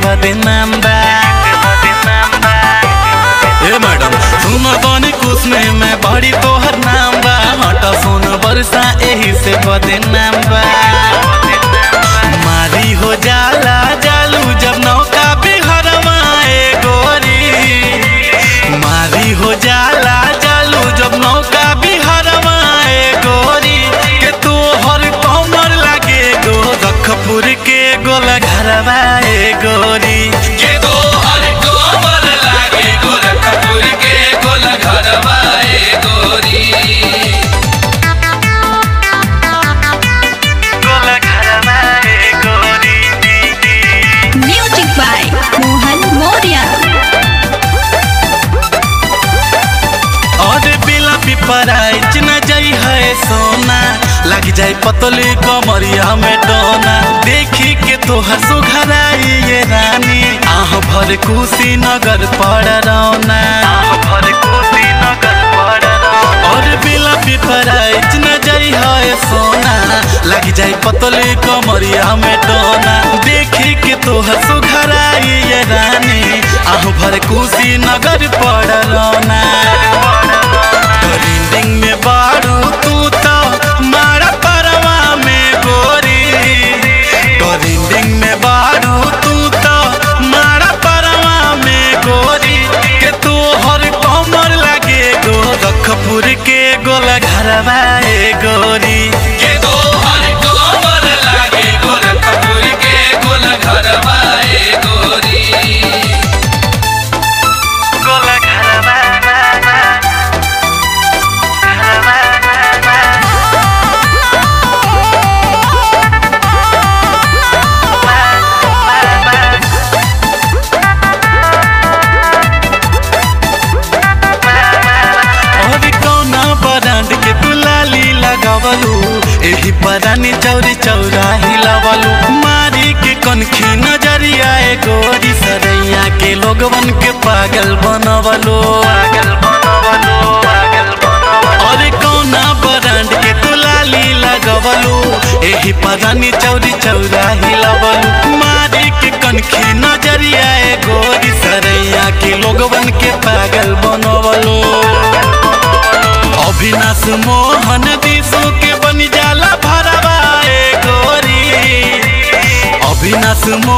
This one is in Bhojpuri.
बदनाम बा ए मैडम सुन बनी कुछ में मैं बड़ी तोहर नाम बा हटा सुन बरसा एही से बदनाम बा मारी हो जाला जालू जब नौका बिहरवा ए गोरी मारी हो जाला जालू जब नौका बिहरवा ए गोरी के तू हर कमर लागे गो रखपुर के गोल घरवा ए गोरी के दो हर कोमर लागे गोरखपुर के गोल घरवा ए गोरी गोल घरवा ए गोरी Music by Mohan Moria. और बिला पिपराई चिना जाई है सोना लग जाए पतली कमरिया में डोना देखी के तोहर सुघराई ये रानी आह भर कुशी नगर पड़ रौना भर कुशी नगर पड़ और बिला पिपराई चिना जाई है सोना लग जाए पतली कमरिया में डोना देखी के तोहर सुघराई ये रानी आह भर कुशी नगर पड़ रौना ट्रेंडिंग में बारू तू तो मारा परवा में गोरी ट्रेंडिंग में बारू तू तो मारा परवा में गोरी के तू हर कमर लगे गो रखपुर के गोल घरवा ए गोरी के दो हर कोमर लागे गोरखपुर के गोल घरवा ए गोरी गोल घरवा और कौना ब्रांड के दुलाली लगावलू एही परानी चौरी चौरा हिलावलू मारी के कनखी नजरिया ए गोरी सरैया के लोगवन के पागल बनवलो पागल बनवलो पागल बनवलो और कौना ब्रांड के दुलाली लगावलू एही परानी चौरी चौरा हिलावलू मारी के कनखी नजरिया ए गोरी सरैया के लोगवन के पागल बनवलो अविनाश मोहन दिशु के बन जाला भरवा ए गोरी अविनाश मोहन